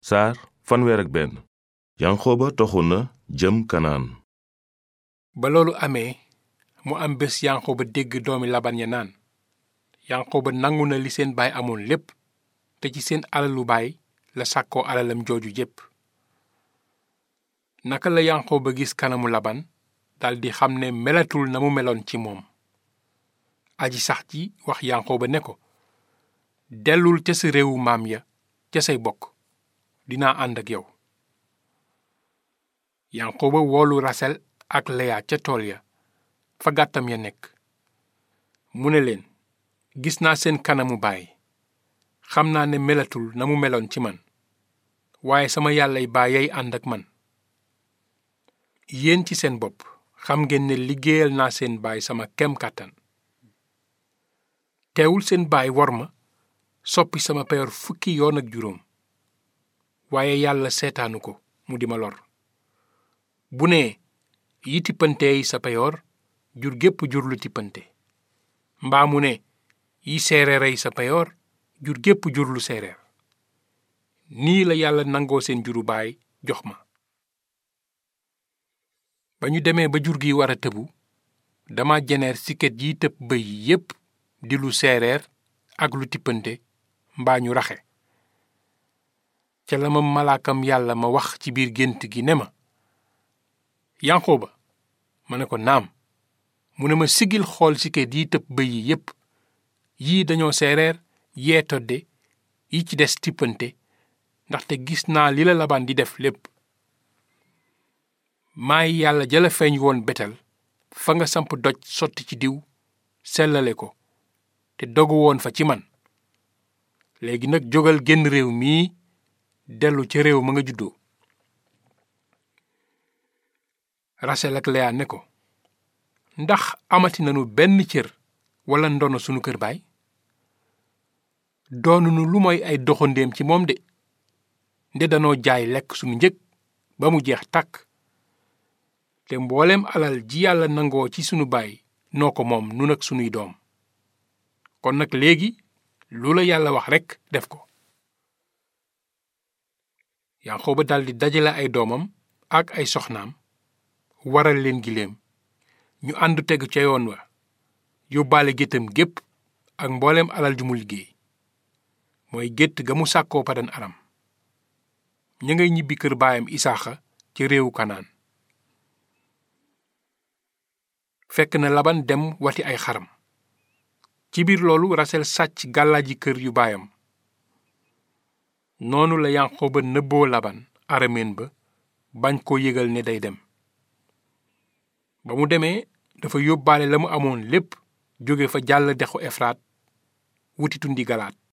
saar fanweer ak benn yanqooba toxu na jëm kanaan ba loolu amee mu am bés yanqooba dégg doomi laban ya naan yanqooba nangu na li seen baay amoon lépp te ci seen alalu baay la sàkkoo alalam jooju jépp naka la yanqooba gis kanamu laban daldi xam ne melatul na mu meloon ci moom aji sax ji wax yanqooba ne ko dellul ca sa réewu maam ya ca say bokk dinaa ànd ak yow yanqooba woolu rasel ak leya ca tool ya fa gàttam ya nekk mu ne leen gis naa seen kanamu baay xam naa ne melatul na mu meloon ci man waaye sama yàllay baay yay ànd ak man yéen ci seen bopp xam ngeen ne liggéeyal naa seen baay sama kem kàttan teewul seen baay wor ma soppi sama peyor fukki yoon ak juróom waaye yàlla seetaanu ko mu di ma lor bu ne yi tippanteey sa peyoor jur gépp jur lu tippante mbaa mu ne yi seereerey sa peyoor jur gépp jur lu seereer nii la yàlla nangoo seen juru baay jox ma ba ñu demee ba jur gi war a tëbu dama jeneer siket yi tëb bëy yépp di lu seereer ak lu tippante mbaa ñu raxe ca la ma malaakam yàlla ma wax ci biir gént gi ne ma yanqooba ma ne ko naam mu ne ma sigil xool siket yi tëb bëy yi yépp yii dañoo seereer yee todde yi ci des tippante ndaxte gis naa li la labaan di def lépp maay yàlla jala feeñ woon betel fa nga samp doj sotti ci diw sellale ko te dogu woon fa ci man léegi nag jógal génn réew mii dellu ca réew ma nga juddoo Rasel ak Leya ne ko ndax amati nanu benn cër walla ndono sunu kër baay doonunu lu mooy ay doxandéem ci moom de nde danoo jaay lekk sunu njëg ba mu jeex tàkk te mbooleem alal ji yàlla nangoo ci sunu baay noo ko moom nun ak sunuy doom kon nag léegi lu la yàlla wax rekk def ko yanqooba daldi dajale ay doomam ak ay soxnaam waral leen giléem ñu ànd tegu ca yoon wa yóbbaale géttam gépp ak mbooleem alal ju mu liggéey mooy gétt ga mu sàkkoo padan aram ña ngay ñibbi kër baayam isaaxa ca réewu kanaan fekk na laban dem wati ay xaram ci biir loolu rasel sàcc gàllaaji kër yu baayam noonu la yanqooba nëbboo laban arameen ba bañ koo yëgal ne day dem ba mu demee dafa yóbbaale la mu amoon lépp jóge fa jàll dexu efraat wuti tundi galaat